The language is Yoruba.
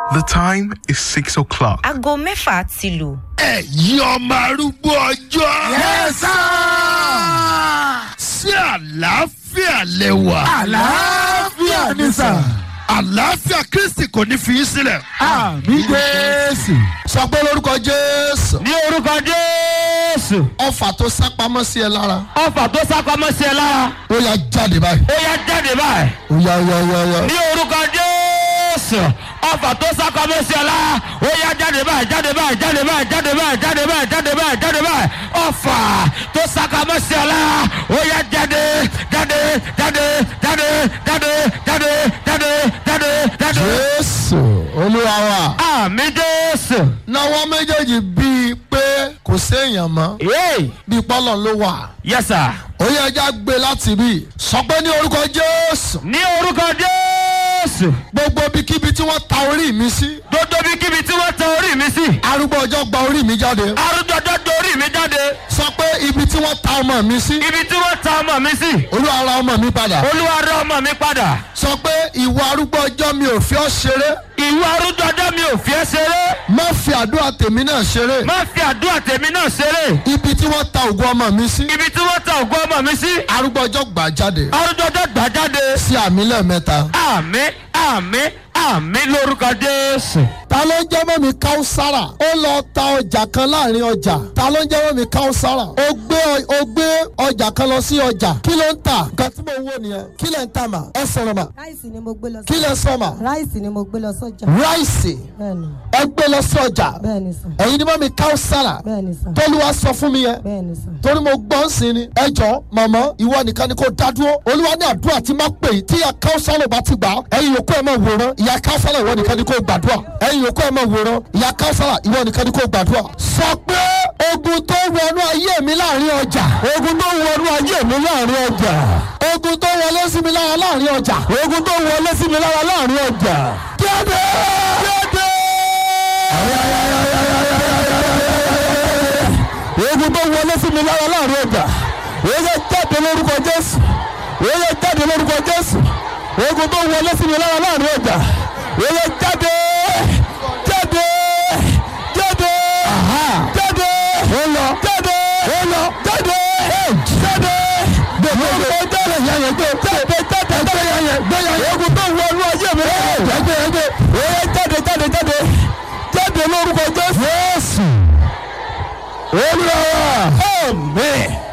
The time is 6 o'clock. aago mẹ́fà ti lù. ẹ̀yin ọmọ arúgbó ọjọ́. Yes, sí àlàáfíà lẹ́wà. àlàáfíà ni sà. àlàáfíà kristi kò ní fi í sílẹ̀. àmì jésù. sọ pé lórúkọ jésù. ní orúkọ jésù ọfà tó sápamọ́ sí ẹ lára. ọfà tó sápamọ́ sí ẹ lára ó yá jáde báyìí. ó yá jáde báyìí ó yá ó yá ó yá ó yá. ní orúkọ jésù ọfà tó sápamọ́ sí ẹ lára ó yá jáde báyìí jáde báyìí jáde báyìí jáde báyìí jáde báyìí jáde báyìí jáde báyìí ọfà tó sápamọ́ sí ẹ lára ó yá jáde jáde jáde jáde jáde jáde jáde jáde jáde. jésù olúwa wa. àmì jésù. náwó méjèèjì bíi pé kò séèyàn mọ́. yéé bíi pọ́lọ̀ ló wà. yes sir. ó yẹ ẹja gbé láti bí. sọ pé ní orúkọ jésù. ní orúkọ jésù. gbogbo ibikíbi tí wọ́n ta orí mi sí. gbogbo bí kíbi tí wọ́n tẹ orí mi sí. arúgbó ọjọ́ gba orí mi jáde. arúgbọ́jọ́ dorí mi jáde. sọ pé ibi tí wọ́n ta ọmọ mi sí. ibi tí wọ́n ta ọmọ mi sí. olúwa ra ọmọ mi padà. olúwa rẹ ọmọ mi padà. sọ pé ìwọ arúgbó ọjọ́ mi ò fi ọ́ ṣeré. ìwọ arúgbọ́jọ́ mi ò fi ẹ́ ṣeré. má fi àdúrà tèmi náà ṣeré. má fi àdúrà tèmi náà ṣeré. ibi tí wọ́n ta ògùn ọmọ mi sí. ibi tí wọ́n ta ògùn ọmọ mi sí. arúgbó ọjọ́ gbà jáde. arúgbọ́jọ́ gbà jáde. sí àmì lẹ́ẹ̀mẹ́ta. àmì àmì àmì lórúkọ jésù. ta ló ń jẹ́ mọ́mi káúsára ó lọ ta ọjà kan láàrin ọjà ta ló ń jẹ́ mọ́mi káúsára ó gbé ó gbé ọjà kan lọ sí ọjà kí ló ń tà nǹkan tí mo wò nìyẹn kí lẹ̀ ń tà mà ẹ sọ̀rọ̀ mà ráìsì ni mo gbé lọ kí lẹ̀ sọ mà ráìsì ni mo gbé lọ sọjà ráìsì bẹ́ẹ̀ni ẹ gbé lọ sí ọjà bẹ́ẹ̀ni sàn ẹ̀yin ni mọ́mi káúsára bẹ́ẹ̀ni sàn tọ́lúwa sọ fún mi yẹn bẹ́ẹ̀ni sàn. torí mo gbọ́ ń sin ni ẹ jọ mọ̀mọ́ ìwọ nìkan ni kò dá dúró olúwa ní àdúrà tí má pè yìí tí ìyá káúsálò bá ti gbà á ẹ̀yin yòókù ẹ̀ máa wòran ìyá káúsálò ìwọ nìkan ni kò gbàdúrà ẹ̀yin yòókù ẹ̀ máa wòran ìyá káúsálò ìwọ nìkan ni kò gbàdúrà. sọ pé ogun tó wọnú ayé mi láàrin ọjà ogun tó wọnú ayé mi láàrin ọjà ogun tó wọlé sí mi lára láàrin ọjà ogun tó wọlé sí mi lára láàrin ọjà. kéde kéde ogun tó wọlé sí mi lára láàrin ọjà òye jáde lórúkọ jésù òye jáde lórúkọ jésù ogun tó wọlé sí mi lára láàrin ọjà òye jáde jáde jáde jáde ó lọ jáde ó lọ jáde jáde gbogbo jáde yẹn gbé jáde jáde jáde yẹn gbé yẹn ogun tó wọnú ayé mi jáde jáde òye jáde jáde jáde jáde lórúkọ jésù. olùwàwà. amen.